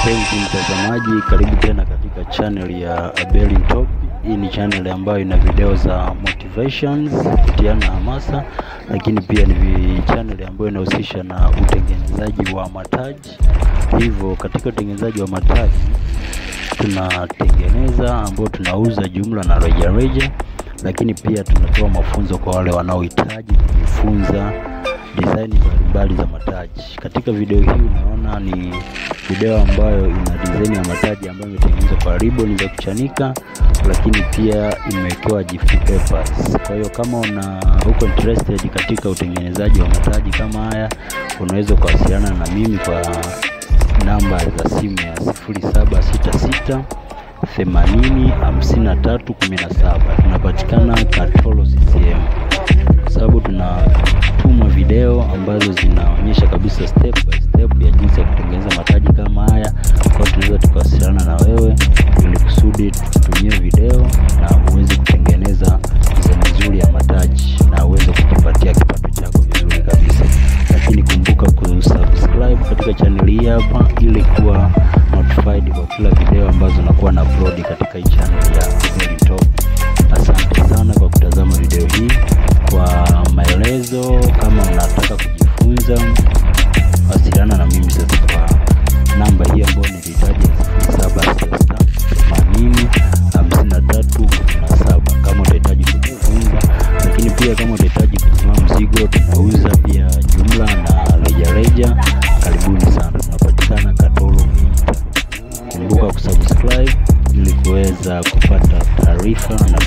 Mpenzi mtazamaji, karibu tena katika channel ya Abeli Top. Hii ni channel ambayo ina video za motivations, kutiana hamasa, lakini pia ni vi- channel ambayo inahusisha na utengenezaji wa mataji. Hivyo katika utengenezaji wa mataji tunatengeneza ambao tunauza jumla na rejareja, lakini pia tunatoa mafunzo kwa wale wanaohitaji kujifunza design mbalimbali za mataji. Katika video hii unaona ni video ambayo ina design ya mataji ambayo imetengenezwa kwa ribbon za kuchanika, lakini pia imewekewa gift papers. Kwa hiyo kama una uko interested katika utengenezaji wa mataji kama haya, unaweza kuwasiliana na mimi kwa namba za simu ya 0766 80 53 17. Tunapatikana Katoro CCM kwa sababu tunatuma video ambazo zinaonyesha kabisa step by step ya jinsi ya kutengeneza mataji kama haya. Kwa hiyo tunaweza tukawasiliana na wewe ili kusudi tutumie video na uweze kutengeneza design nzuri ya mataji na uweze kujipatia kipato chako vizuri kabisa. Lakini kumbuka kusubscribe katika channel hii hapa ili kuwa notified kwa kila video ambazo nakuwa na upload katika hii channel ya Very Top. Asante sana kwa kutazama video hii. Kwa maelezo, kama unataka kujifunza, wasiliana na mimi sasa kwa namba hii ambayo nilitaja sifuri saba sita themanini hamsini na tatu kumi na saba kama utahitaji kujifunza, lakini pia kama utahitaji kununua mzigo, tunauza pia jumla na rejareja. Karibuni sana, tunapatikana Katoro Geita. Kumbuka kusubscribe ili kuweza kupata taarifa na